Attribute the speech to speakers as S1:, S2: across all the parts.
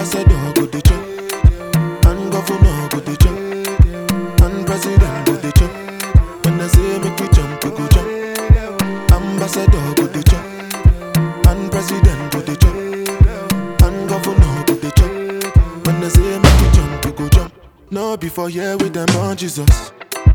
S1: Ambassador go dey chop, and governor go dey chop, and president go dey chop. When I say make we jump, we go jump. Ambassador go dey chop, and president go dey chop, and governor go dey chop. When I say make we jump, we go jump. No before here with them on Jesus.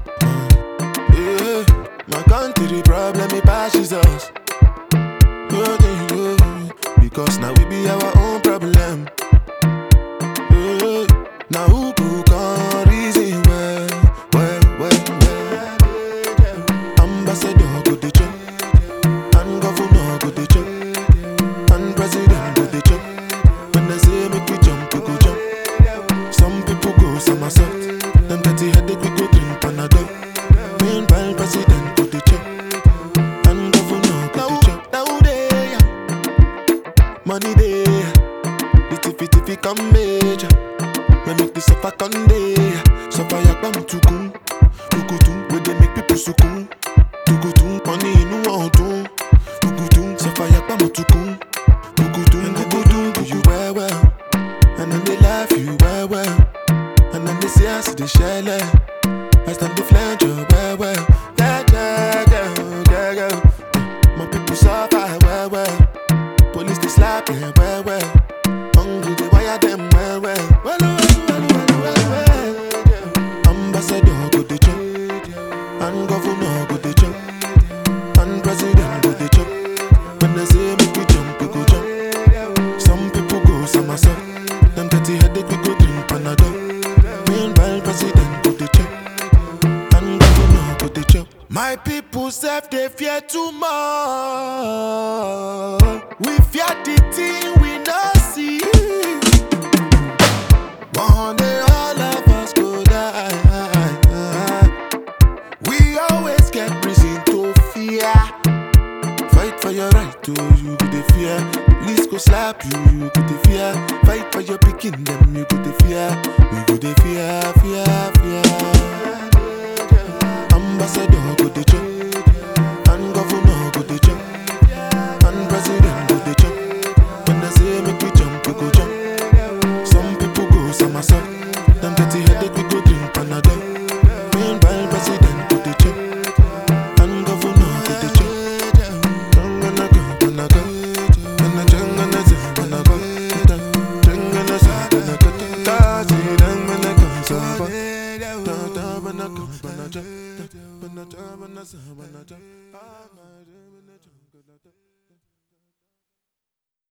S1: Yeah, my country problem it passes us. Yeah, yeah, yeah. Because now we be our own problem. Yeah, now who could come reason well, well, well, well. Ambassador go dey chop, and governor go dey chop, and president go dey chop. When I say make we jump, we go jump. Some people go somersault, them dirty headache we go drink Panadol. Meanwhile, president go dey chop, and governor go dey chop. Now they money dey, the tiffy tiffy come major. We make the suffer come dey, suffer yakbam tukun, tukutun. We dey make people sukun, tukutun. Money inú ọdún, tukutun. Suffer yakbam tukun, tukutun. Tukutun do you well well, and then they laugh you well well, and then they say I see the shell. I stand the flange you well well, yeah yeah yeah yeah yeah. My people suffer well well. Police they slap them well well. Hungry they wire them well well. Well well well well well well. Ambassador go dey chop, and governor go dey chop, and president go dey chop. When they say make we jump, we go jump. Some people go somersault. Them dirty headache we go drink Panadol. Meanwhile president go dey chop, and governor go dey chop. My people self they fear too much. We fear the thing we not see. One day all of us go die. We always get reason to fear. Fight for your right to you go the fear. Police go slap you, you go the fear. Fight for your picking them, you go the fear. We go the fear, fear, fear. Ambassador go the chop, and governor go the chop, and president go the chop. When I say make we jump, we go jump. Some people go somersault. Them dirty headache we go drink Panadol. Meanwhile president go the chop, and governor go the chop. Jangana go, gonna go, gonna jangana go, gonna go, jangana go, gonna go, kazi jangana go, sabo, da da bana go, bana ja, bana ja, bana sa, bana ja.